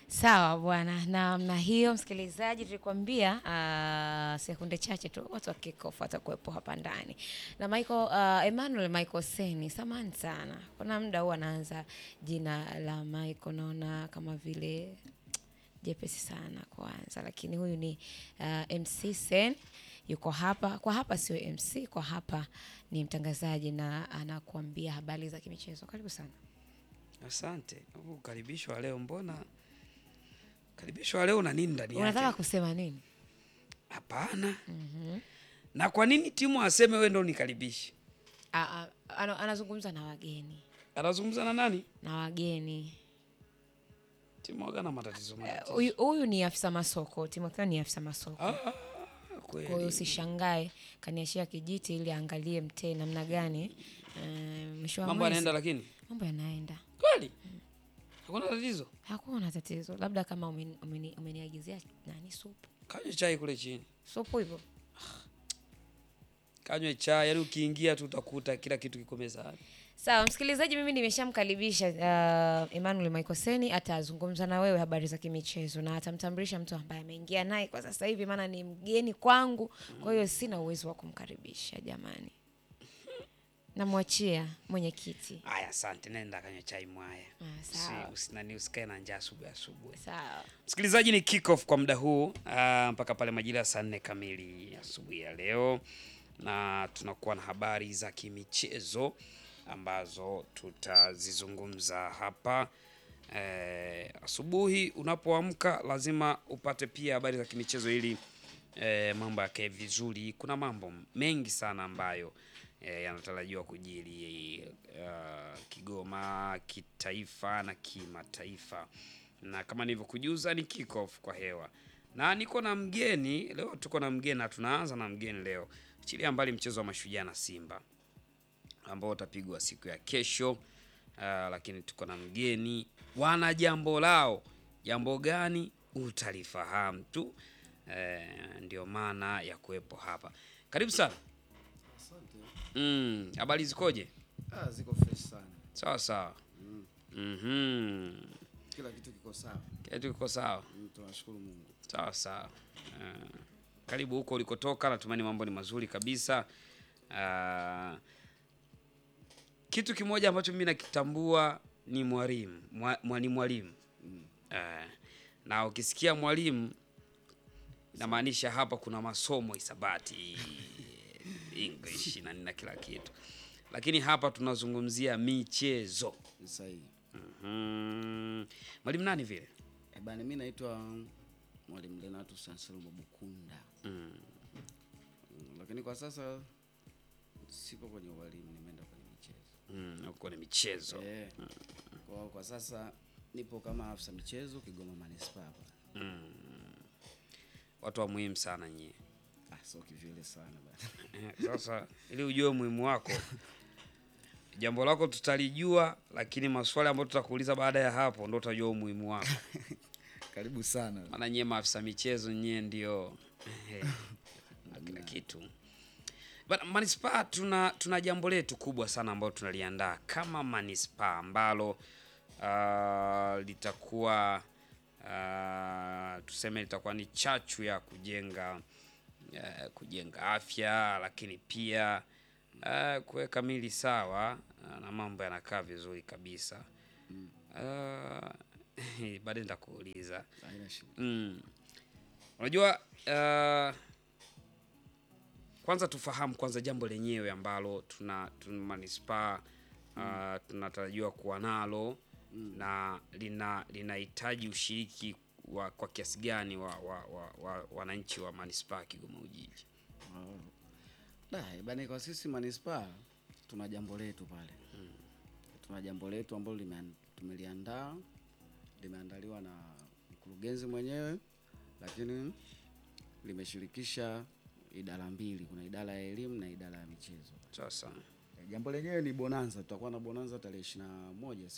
Sawa bwana, na na hiyo msikilizaji, tulikwambia uh, sekunde chache tu watu wa kickoff watakuwepo hapa ndani na Michael uh, Emmanuel Michael Seni. Samahani sana, kuna muda huwa anaanza jina la Michael naona kama vile jepesi sana kuanza, lakini huyu ni uh, MC Sen yuko hapa. Kwa hapa sio MC, kwa hapa ni mtangazaji na anakuambia habari za kimichezo. Karibu sana. Asante. Huu ukaribisho wa leo mbona ukaribisho wa leo una nini ndani Unataka yake? kusema nini? Hapana. Na kwa nini timu aseme wewe ndo nikaribishe? A- a- ana- anazungumza na wageni Anazungumza na nani? na wageni. Timu waga na matatizo matatizo. Huyu huyu ni afisa masoko, Timotheo ni afisa masoko. Ah, Kwa hiyo kweli. usishangae kaniashia kijiti ili aangalie mtee namna gani. eh, mwisho wa Mambo mwezi- yanaenda lakini. mambo yanaenda, Kweli? Hakuna tatizo. hakuna tatizo, labda kama umeni- umeni- umeniagizia nani supu Kanywe chai kule chini. supu hivyo. Kanywe chai, yaani ukiingia tu utakuta kila kitu kiko mezani. Sawa msikilizaji, mimi nimeshamkaribisha uh, Emmanuel Michael Seni atazungumza na wewe habari za kimichezo na atamtambulisha mtu ambaye ameingia naye kwa sasa hivi, maana ni mgeni kwangu, kwa hiyo sina uwezo wa kumkaribisha jamani. Namwachia mwenyekiti. Aya, asante. Nenda kanywe chai mwaya. Ah, sawa. Usi- usinani usikae na njaa asubuhi asubuhi. Sawa. Msikilizaji, ni kick off kwa muda huu ah, mpaka pale majira ya saa nne kamili asubuhi ya leo, na tunakuwa na habari za kimichezo ambazo tutazizungumza hapa. Eh, asubuhi unapoamka lazima upate pia habari za kimichezo ili eh, mambo yakae vizuri. Kuna mambo mengi sana ambayo eh, yanatarajiwa kujiri uh, Kigoma kitaifa na kimataifa, na kama nilivyokujuza ni kick off kwa hewa, na niko na mgeni leo. Tuko na mgeni na tunaanza na mgeni leo, chilia mbali mchezo wa Mashujaa na Simba ambao utapigwa siku ya kesho. Uh, lakini tuko na mgeni, wana jambo lao. Jambo gani utalifahamu tu. Eh, ndio maana ya kuwepo hapa. Karibu sana. Asante. Mm, habari zikoje? Ah, ziko fresh sana. Sawa sawa. Mhm. Kila kitu kiko sawa. Kila kitu kiko sawa. Mm, Tunashukuru Mungu. Sawa sawa. Uh, karibu huko ulikotoka, natumaini mambo ni mazuri kabisa. Uh, kitu kimoja ambacho mimi nakitambua ni mwalimu, Mwa- mwa- ni mwalimu. Uh, na ukisikia mwalimu inamaanisha hapa kuna masomo hisabati, English na nini na kila kitu, lakini hapa tunazungumzia michezo. Ni sahihi. Mhm. Mwalimu nani vile? Eh, bana mimi naitwa Mwalimu Lenatus Anselmo Bukunda. Mm, Lakini kwa sasa sipo kwenye ualimu, nimeenda kwenye michezo. Mm, uko kwenye michezo. Eh. Kwa, kwa sasa nipo kama afisa michezo Kigoma Manispaa. hapa. Watu wa muhimu sana nyie. Ah, sio kivile sana bana. Eh, Sasa ili ujue umuhimu wako, jambo lako tutalijua, lakini maswali ambayo tutakuuliza baada ya hapo ndo utajua umuhimu wako. Karibu sana. Maana nyie maafisa michezo nyie ndio eh, na kila kitu. Bana, manispaa tuna tuna jambo letu kubwa sana ambalo tunaliandaa kama manispaa ambalo ah, litakuwa ah, tuseme litakuwa ni chachu ya kujenga eh, kujenga afya, lakini pia eh, kuweka mili sawa ah, na mambo yanakaa vizuri kabisa. Ah, baadaye nitakuuliza. Haina shida. Mm. Unajua uh, kwanza tufahamu kwanza jambo lenyewe ambalo tuna, tuna manispaa uh, tunatarajiwa kuwa nalo na lina linahitaji ushiriki wa kwa kiasi gani wa wa, wa, wa, wananchi wa manispaa Kigoma Ujiji. Oh. Da, eh, bana kwa sisi manispaa tuna jambo letu pale. Tuna jambo letu ambalo limean- tumeliandaa limeandaliwa na mkurugenzi mwenyewe, lakini limeshirikisha idara mbili, kuna idara ya elimu na idara ya michezo. Sasa Eh, Jambo lenyewe ni bonanza, tutakuwa na bonanza tarehe ishirini na moja